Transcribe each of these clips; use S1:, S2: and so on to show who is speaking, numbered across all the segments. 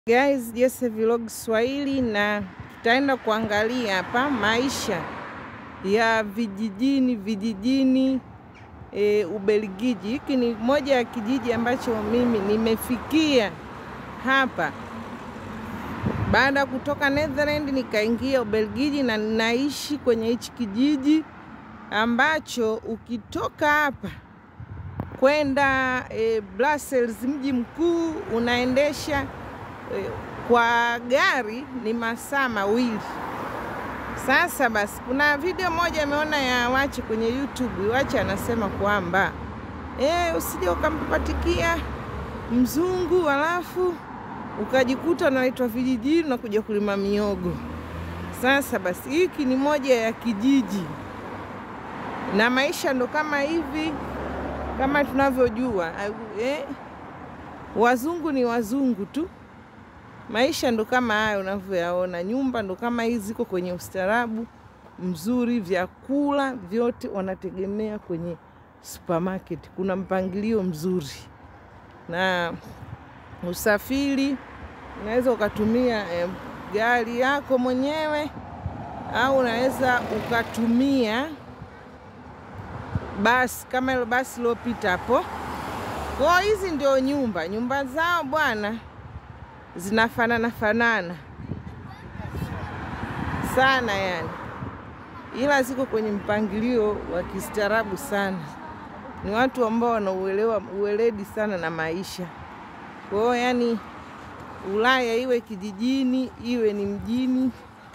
S1: Guys, Jesse Vlog Swahili na tutaenda kuangalia hapa maisha ya vijijini vijijini e, Ubelgiji. Hiki ni moja ya kijiji ambacho mimi nimefikia hapa baada ya kutoka Netherland nikaingia Ubelgiji na ninaishi kwenye hichi kijiji ambacho ukitoka hapa kwenda e, Brussels mji mkuu unaendesha e, kwa gari ni masaa mawili. Sasa basi, kuna video moja ameona ya Wache kwenye YouTube. Wache anasema kwamba e, usije ukampatikia mzungu halafu ukajikuta unaitwa vijijini na kuja kulima miogo. Sasa basi, hiki ni moja ya kijiji na maisha ndo kama hivi kama tunavyojua eh, wazungu ni wazungu tu. Maisha ndo kama haya unavyoyaona, nyumba ndo kama hizi ziko kwenye ustaarabu mzuri, vyakula vyote wanategemea kwenye supermarket. Kuna mpangilio mzuri na usafiri, unaweza ukatumia eh, gari yako mwenyewe au unaweza ukatumia basi kama hilo basi lilopita hapo. Kwa hizi ndio nyumba, nyumba zao bwana zinafanana fanana sana yani, ila ziko kwenye mpangilio wa kistaarabu sana. Ni watu ambao wanauelewa uweledi sana na maisha. Kwa hiyo yani, Ulaya iwe kijijini iwe ni mjini,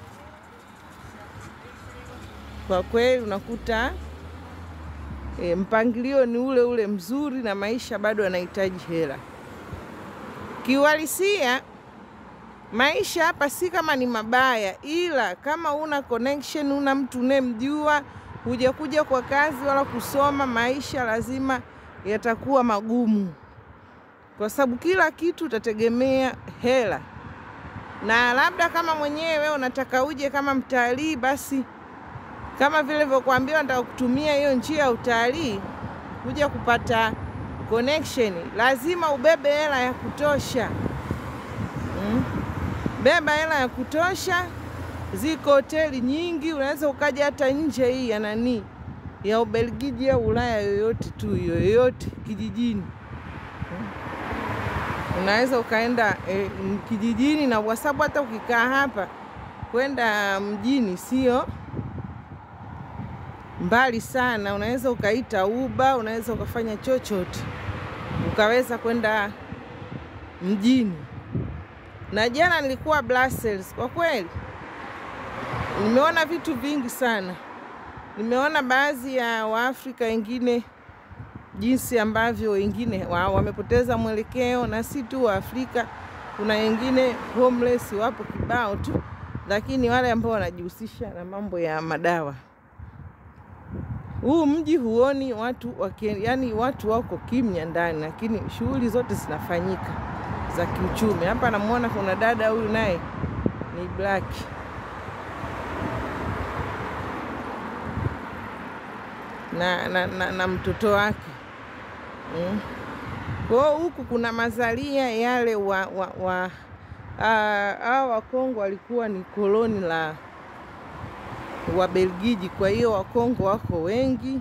S1: kwa kweli unakuta E, mpangilio ni ule ule mzuri na maisha bado yanahitaji hela. Kiuhalisia maisha hapa si kama ni mabaya, ila kama una connection, una mtu unayemjua, hujakuja kwa kazi wala kusoma, maisha lazima yatakuwa magumu, kwa sababu kila kitu utategemea hela, na labda kama mwenyewe unataka uje kama mtalii basi kama vile nilivyokuambia, nataka kutumia hiyo njia ya utalii kuja kupata connection, lazima ubebe hela ya kutosha mm. Beba hela ya kutosha. Ziko hoteli nyingi, unaweza ukaja hata nje hii ya nani ya Ubelgiji au Ulaya yoyote tu yoyote kijijini mm. Unaweza ukaenda eh, kijijini, na kwa sababu hata ukikaa hapa kwenda mjini sio mbali sana, unaweza ukaita uba, unaweza ukafanya chochote ukaweza kwenda mjini. Na jana nilikuwa Brussels, kwa kweli nimeona vitu vingi sana. Nimeona baadhi ya Waafrika wengine jinsi ambavyo wengine wa, wamepoteza mwelekeo, na si tu Waafrika, kuna wengine homeless wapo kibao tu, lakini wale ambao wanajihusisha na mambo ya madawa huu mji huoni watu waki, yani watu wako kimya ndani, lakini shughuli zote zinafanyika za kiuchumi. Hapa namuona kuna dada huyu naye ni black na, na, na, na mtoto wake mm. Kwa huku kuna mazalia yale wa, wa, wa hawa Wakongo walikuwa ni koloni la Wabelgiji. Kwa hiyo Wakongo wako wengi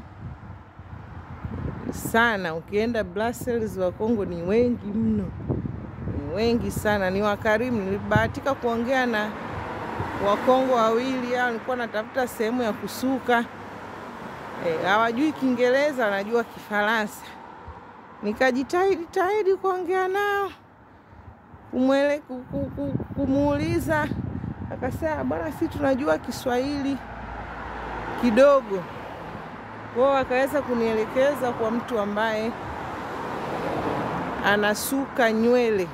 S1: sana. Ukienda Brussels, Wakongo ni wengi mno, ni wengi sana, ni wakarimu. Nilibahatika kuongea na Wakongo wawili hao, nilikuwa natafuta sehemu ya kusuka. Hawajui e, Kiingereza, wanajua Kifaransa. Nikajitahidi tahidi kuongea nao, kumwele kumuuliza, akasema bwana, si tunajua Kiswahili kidogo kwao, akaweza kunielekeza kwa mtu ambaye anasuka nywele.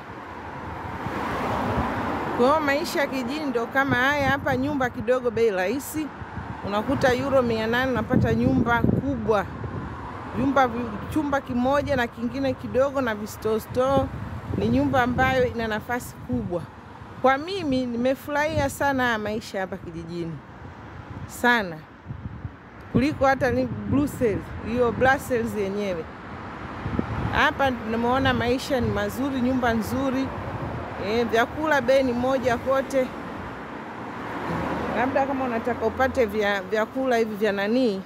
S1: Kwa hiyo maisha ya kijini ndo kama haya hapa. Nyumba kidogo bei rahisi, unakuta euro mia nane unapata nyumba kubwa, nyumba chumba kimoja na kingine kidogo na vistostoo. Ni nyumba ambayo ina nafasi kubwa. Kwa mimi nimefurahia sana maisha hapa kijijini sana kuliko hata ni Brussels, hiyo Brussels yenyewe. Hapa nimeona maisha ni mazuri, nyumba nzuri, E, vyakula bei ni moja kote. Labda kama unataka upate vya vyakula hivi vya nanii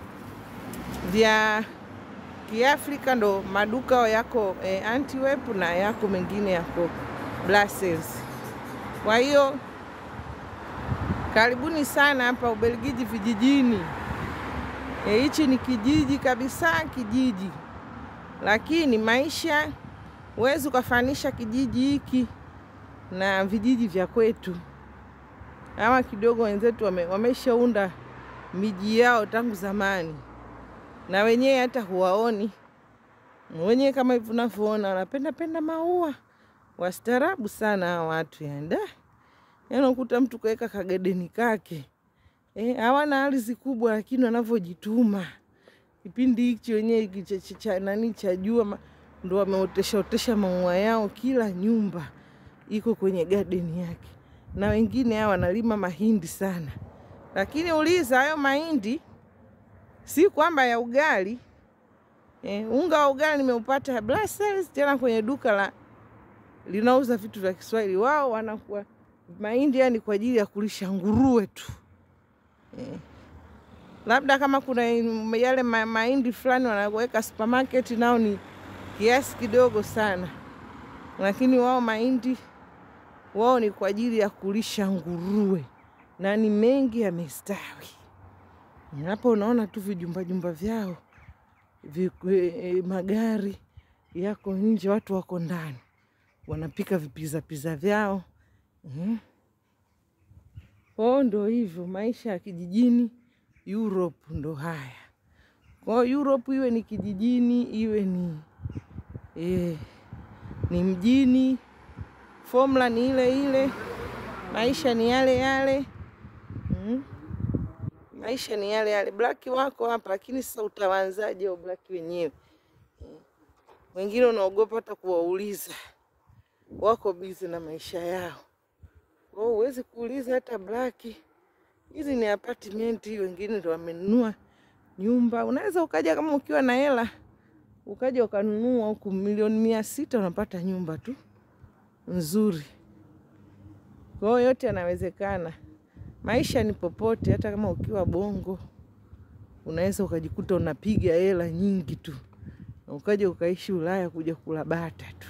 S1: vya Kiafrika ndo maduka yako e, Antwerp na yako mengine yako Brussels. Kwa hiyo karibuni sana hapa Ubelgiji vijijini. Hichi e, ni kijiji kabisa, kijiji, lakini maisha huwezi ukafanisha kijiji hiki na vijiji vya kwetu. Hawa kidogo wenzetu wame, wameshaunda miji yao tangu zamani, na wenyewe hata huwaoni wenyewe kama hivi unavyoona, wanapenda penda maua, wastaarabu sana hawa watu yanda yaani ukuta mtu kaweka kagedeni kake eh, hawana ardhi kubwa, lakini wanavyojituma kipindi hichi wenyewe hiki cha nani cha jua ndo wameotesha otesha maua yao, kila nyumba iko kwenye gadeni yake, na wengine hawa wanalima mahindi sana. Lakini uliza hayo mahindi si kwamba ya ugali eh, unga wa ugali nimeupata Brussels, tena kwenye duka la linauza vitu vya Kiswahili. Wao wanakuwa mahindi yani kwa ajili ya kulisha nguruwe tu eh. Labda kama kuna yale ma mahindi fulani wanaweka supermarket, nao ni kiasi kidogo sana, lakini wao mahindi wao ni kwa ajili ya kulisha nguruwe, na ni mengi yamestawi. Hapo unaona tu vijumba jumba vyao vikwe, magari yako nje, watu wako ndani wanapika vipiza piza vyao mm. Kwao ndo hivyo maisha ya kijijini Europe ndo haya. Kwao Europe iwe ni kijijini iwe ni e, ni mjini, formula ni ile ile, maisha ni yale yale mm. Maisha ni yale yale. Black wako hapa, lakini sasa utawanzaje au black wenyewe mm. Wengine unaogopa hata kuwauliza, wako bizi na maisha yao kwao, huwezi kuuliza hata black. Hizi ni apartment, wengine ndo wamenunua nyumba. Unaweza ukaja kama ukiwa na hela ukaja ukanunua huku milioni mia sita unapata nyumba tu nzuri. Kwa hiyo yote yanawezekana. Maisha ni popote, hata kama ukiwa Bongo unaweza ukajikuta unapiga hela nyingi tu na ukaja ukaishi Ulaya kuja kula bata tu,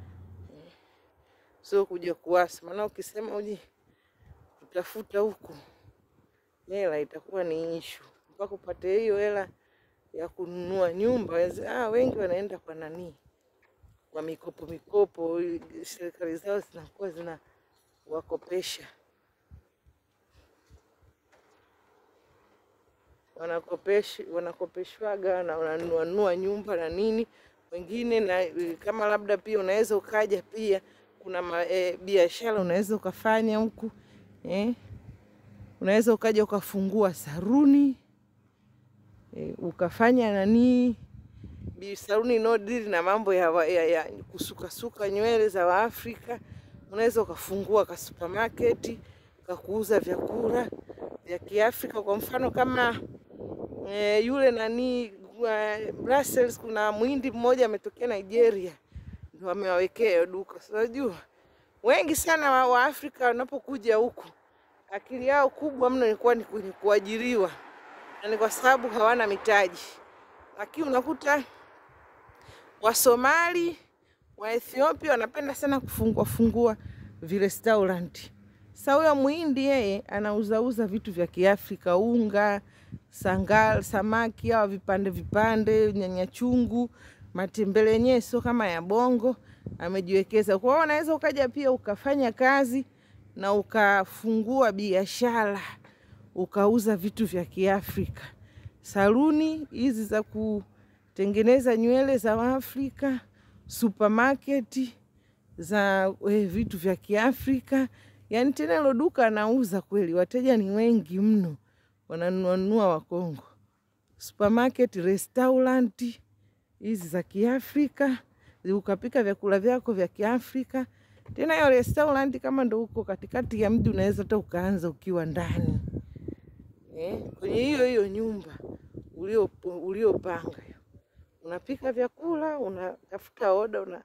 S1: sio kuja kuwasa. Maana ukisema uje kutafuta huku hela itakuwa ni ishu mpaka upate hiyo hela ya kununua nyumba. Ah, wengi wanaenda kwa nani, kwa mikopo mikopo, serikali zao zinakuwa zina wakopesha, wanakopesha wanakopeshwaga na wananunua nyumba na nini. Wengine na kama labda pia unaweza ukaja pia kuna e, biashara unaweza ukafanya huku eh, unaweza ukaja ukafungua saruni E, ukafanya nani bisaruni no dili na mambo ya, ya, ya kusukasuka nywele za Waafrika. Unaweza ukafungua ka supermarket kakuuza vyakula vya Kiafrika. Kwa mfano kama e, yule nani uh, Brussels, kuna mwindi mmoja ametokea Nigeria, ndio amewawekea duka. Unajua wengi sana wa, wa Afrika wanapokuja huku akili yao kubwa mno ilikuwa ni kwenye kuajiriwa na ni kwa sababu hawana mitaji, lakini unakuta Wasomali wa Ethiopia wanapenda sana kufungua fungua virestaurant. Sasa huyo Muhindi yeye anauzauza vitu vya Kiafrika, unga, sangal, samaki au vipande vipande, nyanya chungu, matembele yenyewe sio kama ya Bongo, amejiwekeza. Kwa hiyo unaweza ukaja pia ukafanya kazi na ukafungua biashara ukauza vitu vya Kiafrika, saluni hizi za kutengeneza nywele za Waafrika, supermarket za eh, vitu vya Kiafrika. Yani tena hilo duka anauza kweli, wateja ni wengi mno, wananunua Wakongo. Supermarket, restaurant hizi za Kiafrika, ukapika vyakula vyako vya Kiafrika. Tena hiyo restaurant kama ndo uko katikati ya mji, unaweza hata ukaanza ukiwa ndani Eh, kwenye hiyo hiyo nyumba uliopanga ulio unapika vyakula, unatafuta oda,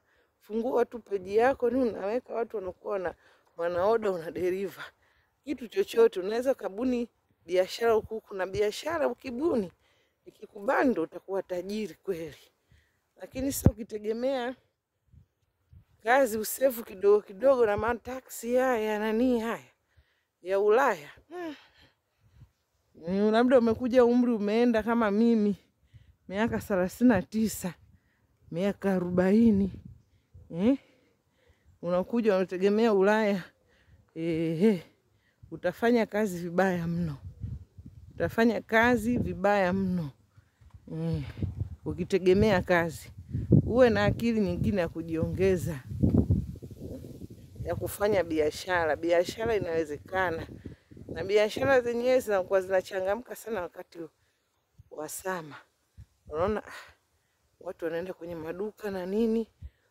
S1: ukifungua tu peji yako ni unaweka, watu wanakuwa wana wanaoda, una deliver kitu chochote. Unaweza kabuni biashara huku, kuna biashara ukibuni ikikubali, ndo utakuwa tajiri kweli. Lakini sasa ukitegemea kazi usefu kidogo kidogo na mataksi haya nani haya ya Ulaya hmm. Mm, labda umekuja umri umeenda kama mimi miaka thelathini na tisa miaka arobaini eh? Unakuja unategemea Ulaya eh, utafanya kazi vibaya mno, utafanya kazi vibaya mno eh, ukitegemea kazi. Uwe na akili nyingine ya kujiongeza ya kufanya biashara. Biashara inawezekana, na biashara zenyewe zinakuwa zinachangamka sana wakati wa sama. Unaona watu wanaenda kwenye maduka na nini,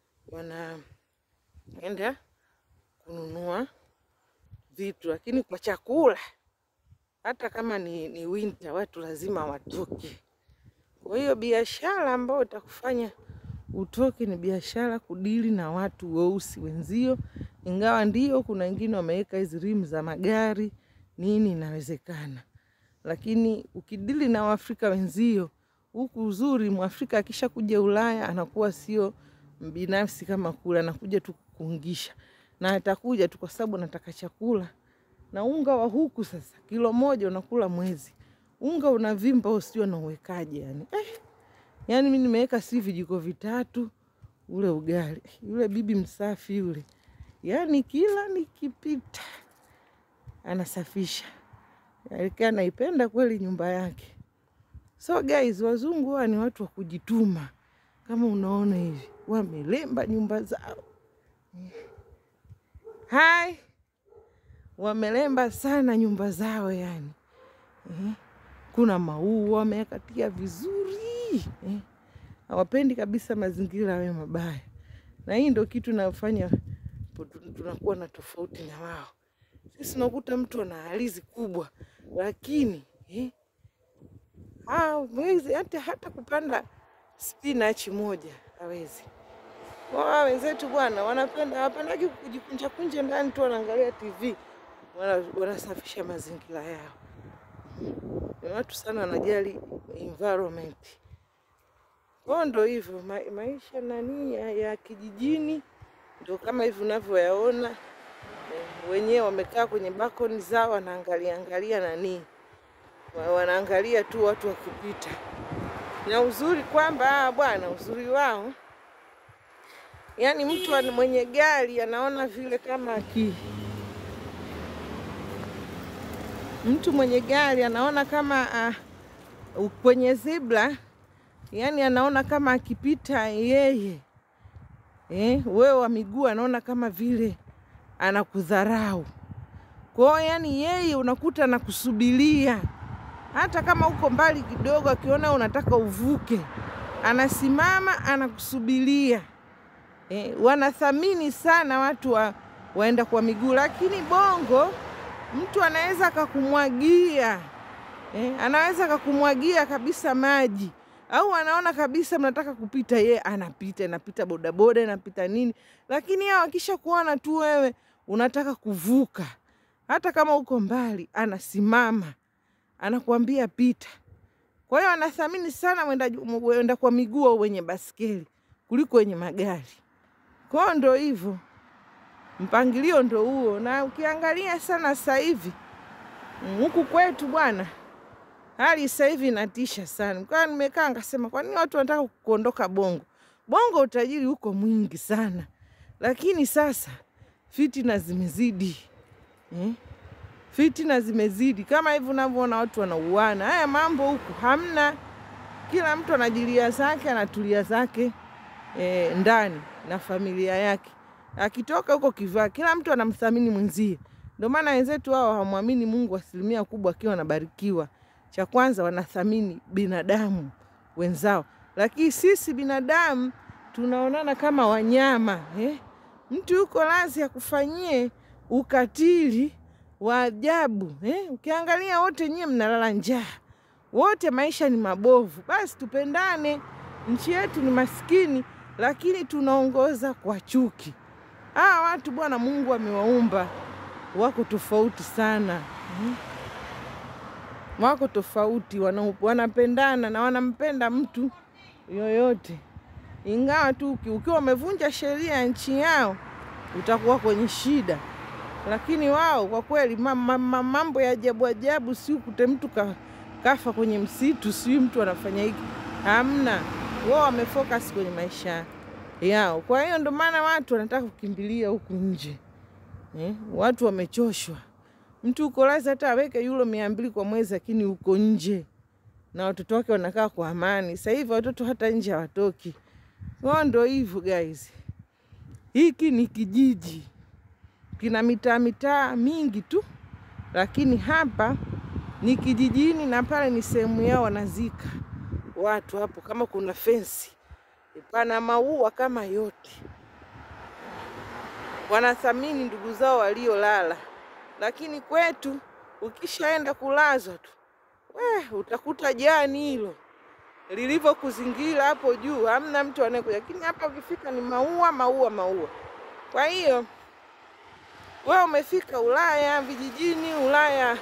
S1: wanaenda kununua vitu, lakini kwa chakula, hata kama ni, ni winter, watu lazima watoke. Kwa hiyo biashara ambayo itakufanya utoke ni biashara kudili na watu weusi wenzio, ingawa ndio kuna wengine wameweka hizi rimu za magari nini, inawezekana. Lakini ukidili na Waafrika wenzio huku, uzuri Mwafrika akisha kuja Ulaya anakuwa sio mbinafsi kama kule, anakuja tu kukungisha, na atakuja tu kwa sababu anataka chakula. Na unga wa huku sasa, kilo moja unakula mwezi, unga unavimba, usio na uwekaje yani eh. Yani mi nimeweka si vijiko vitatu ule ugali. Yule bibi msafi yule, yani kila nikipita anasafisha, alikaa naipenda kweli nyumba yake. So guys, wazungu hawa ni watu wa kujituma, kama unaona hivi wamelemba nyumba zao hai, wamelemba sana nyumba zao yani eh. Kuna maua wameyakatia vizuri eh. Hawapendi kabisa mazingira yawe mabaya, na hii ndo kitu inafanya tunakuwa na tofauti na wao. Sisi unakuta mtu ana halizi kubwa, lakini eh, hawezi hata, hata kupanda spinachi moja hawezi. Wao wenzetu bwana, wanapenda hawapendagi kujikunja kunja ndani tu, wanaangalia TV, wanasafisha mazingira yao. Ni watu sana wanajali environment. Kwao ndo hivyo ma maisha nani ya, ya kijijini ndo kama hivi unavyoyaona. E, wenyewe wamekaa kwenye balkoni zao wanaangalia angalia nani, wanaangalia tu watu wakipita, na uzuri kwamba bwana, uzuri wao yani, mtu mwenye gari anaona vile kama aki mtu mwenye gari anaona kama uh, kwenye zebra yani anaona kama akipita yeye eh, wewe wa miguu anaona kama vile anakudharau. Kwa hiyo yani yeye unakuta anakusubiria hata kama uko mbali kidogo, akiona unataka uvuke, anasimama anakusubiria. Eh, wanathamini sana watu wa, waenda kwa miguu, lakini Bongo mtu anaweza akakumwagia eh, anaweza akakumwagia kabisa maji au anaona kabisa mnataka kupita, ye anapita, inapita bodaboda, inapita nini, lakini hao akisha kuona tu wewe unataka kuvuka, hata kama uko mbali, anasimama anakuambia pita. Kwa hiyo anathamini sana wenda kwa miguu au wenye baskeli kuliko wenye magari. Kwa hiyo ndo hivyo, mpangilio ndo huo. Na ukiangalia sana sasa hivi huku kwetu bwana hali sasa hivi inatisha sana. Kwa nimekaa nikasema, kwa nini watu wanataka kuondoka Bongo? Bongo utajiri huko mwingi sana, lakini sasa fitina zimezidi eh? Fitina zimezidi kama hivi unavyoona watu wanauana. Haya mambo huku hamna, kila mtu anajilia zake, anatulia zake eh, ndani na familia yake, akitoka huko kivaa, kila mtu anamthamini mwenzie. Ndio maana wenzetu hao hawamwamini Mungu asilimia kubwa, akiwa anabarikiwa cha kwanza wanathamini binadamu wenzao, lakini sisi binadamu tunaonana kama wanyama eh? Mtu yuko lazi akufanyie ukatili wa ajabu eh? Ukiangalia wote nyie mnalala njaa, wote maisha ni mabovu. Basi tupendane, nchi yetu ni maskini, lakini tunaongoza kwa chuki. Hawa watu bwana, Mungu amewaumba wako tofauti sana mm. Wako tofauti, wana, wanapendana na wanampenda mtu yoyote, ingawa tu ukiwa umevunja sheria ya nchi yao utakuwa kwenye shida, lakini wao kwa kweli mambo ya ajabu ajabu, si ukute mtu ka, kafa kwenye msitu, si mtu anafanya hiki, hamna. Wao wamefocus kwenye maisha yao. Kwa hiyo ndo maana watu wanataka kukimbilia huku nje eh? Watu wamechoshwa. Mtu uko lazi hata aweke euro mia mbili kwa mwezi, lakini uko nje na watoto wake wanakaa kwa amani. Sasa hivi watoto hata nje hawatoki. Kwao ndo hivyo guys. Hiki ni kijiji kina mitaa mitaa mingi tu, lakini hapa ni kijijini na pale ni sehemu yao wanazika watu hapo. Kama kuna fensi, pana maua kama yote, wanathamini ndugu zao waliolala. Lakini kwetu ukishaenda kulazwa tu we utakuta jani hilo lilivyokuzingira hapo juu, hamna mtu anayekuja. Lakini hapa ukifika ni maua maua maua. Kwa hiyo wewe umefika Ulaya vijijini, Ulaya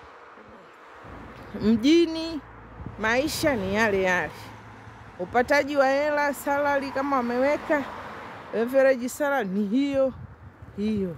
S1: mjini, maisha ni yale yale. Upataji wa hela salary, kama wameweka average salary ni hiyo hiyo.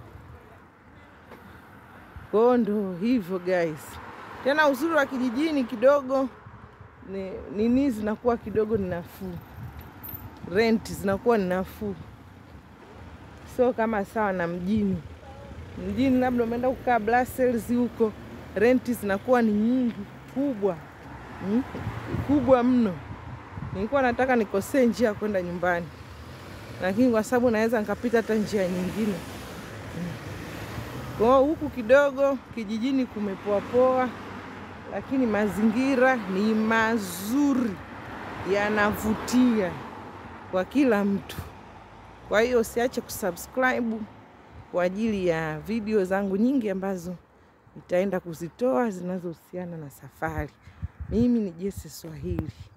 S1: Kwa ndo hivyo guys. Tena uzuri wa kijijini kidogo nini zinakuwa kidogo ni nafuu, rent zinakuwa ni nafuu, sio kama sawa na mjini. Mjini labda umeenda kukaa Brussels huko, renti zinakuwa ni nyingi kubwa, hmm? kubwa mno. Nilikuwa nataka nikosee njia ya kwenda nyumbani, lakini kwa sababu naweza nikapita hata njia nyingine hmm. Kwa huku kidogo kijijini kumepoapoa lakini mazingira ni mazuri, yanavutia kwa kila mtu. Kwa hiyo usiache kusubscribe kwa ajili ya video zangu nyingi ambazo nitaenda kuzitoa zinazohusiana na safari. Mimi ni Jesse Swahili.